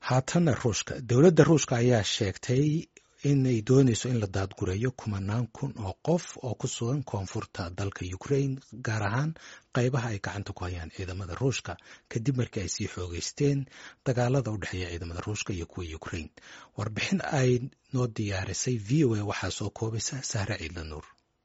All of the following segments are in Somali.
haatana ruushka dowladda ruushka ayaa sheegtay inay dooneyso in la daadgureeyo kumanaan kun oo qof oo ku sugan koonfurta dalka ukraine gaar ahaan qaybaha ay gacanta ku hayaan ciidamada ruushka kadib markii ay sii xoogeysteen dagaalada u dhexeeya ciidamada ruushka iyo kuwa ukraine warbixin ay noo diyaarisay v o a waxaa soo koobaysa sahre ciidla nuur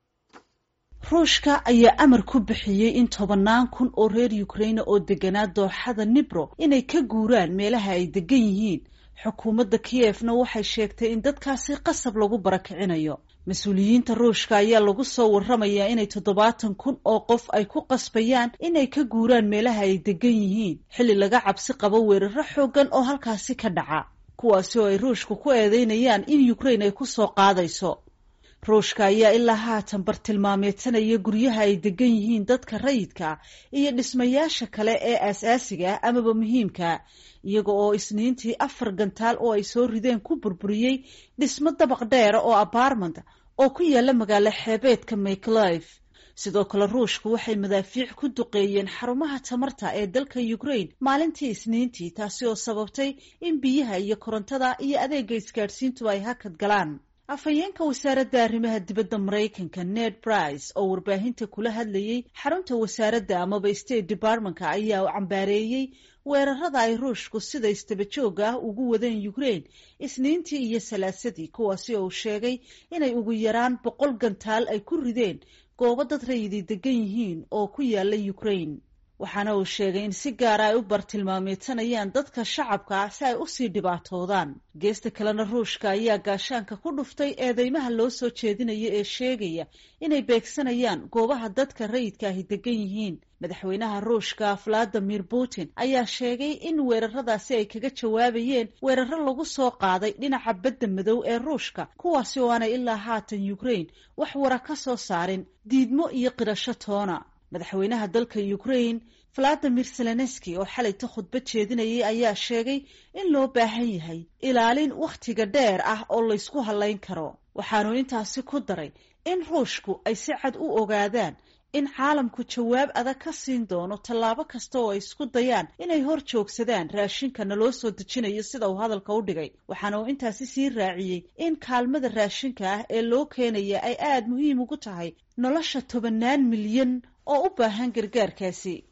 ruushka ayaa amar ku bixiyey in tobannaan kun oo reer ukraine oo deganaa dooxada nibro inay ka guuraan meelaha ay degan yihiin xukuumadda kiyefna waxay sheegtay in dadkaasi qasab lagu barakicinayo mas-uuliyiinta ruushka ayaa lagu soo warramayaa inay toddobaatan kun oo qof ay ku qasbayaan inay ka guuraan meelaha ay degan yihiin xilli laga cabsi qabo weeraro xooggan oo halkaasi ka dhaca kuwaasi oo ay ruushka ku eedeynayaan in ukraine ay ku soo qaadayso ruushka ayaa ilaa haatan bartilmaameedsanaya guryaha ay degan yihiin dadka rayidka iyo dhismayaasha kale ee aasaasiga ah amaba muhiimka iyaga oo isniintii afar gantaal oo ay soo rideen ku burburiyey dhismo dabaq dheera oo apartment oo ku yaala magaalo xeebeedka makelive sidoo kale ruushku waxay madaafiic ku duqeeyeen xarumaha tamarta ee dalka ukraine maalintii isniintii taasi oo sababtay in biyaha iyo korontada iyo adeega isgaadhsiintu ay hakad galaan afhayeenka wasaaradda arrimaha dibadda maraykanka ned brice oo warbaahinta kula hadlayey xarunta wasaaradda amaba state departmentka ayaa cambaareeyey weerarada ay ruushku sida istabajooga ah ugu wadeen ukraine isniintii iyo salaasadii kuwaasi oo uu sheegay inay ugu yaraan boqol gantaal ay ku rideen goobo dad rayidii degan yihiin oo ku yaala ukraine waxaana uu sheegay in si gaara ay u bartilmaameedsanayaan dadka shacabka ah si ay usii dhibaatoodaan geesta kalena ruushka ayaa gaashaanka ku dhuftay eedeymaha loo soo jeedinaya ee sheegaya inay beegsanayaan goobaha dadka rayidka ahi degan yihiin madaxweynaha ruushka valadimir putin ayaa sheegay in weeraradaasi ay kaga jawaabayeen weeraro lagu soo qaaday dhinaca badda madow ee ruushka kuwaasi oo aanay ilaa haatan ukraine wax wara ka soo saarin diidmo iyo qirasho toona madaxweynaha dalka ukraine valadimir zelenski oo xalayta khudbad jeedinayay ayaa sheegay in loo baahan yahay ilaalin wakhtiga dheer ah oo laysku hallayn karo waxaanu intaasi ku daray in ruushku ay si cad u ogaadaan in caalamku jawaab adag ka siin doono tallaabo kasta oo ay isku dayaan inay hor joogsadaan raashinkana loo soo dejinayo sida uu hadalka u dhigay waxaana uu intaasi sii raaciyey in kaalmada raashinka ah ee loo keenaya ay aada muhiim ugu tahay nolosha tobannaan milyan oo u baahan gargaarkaasi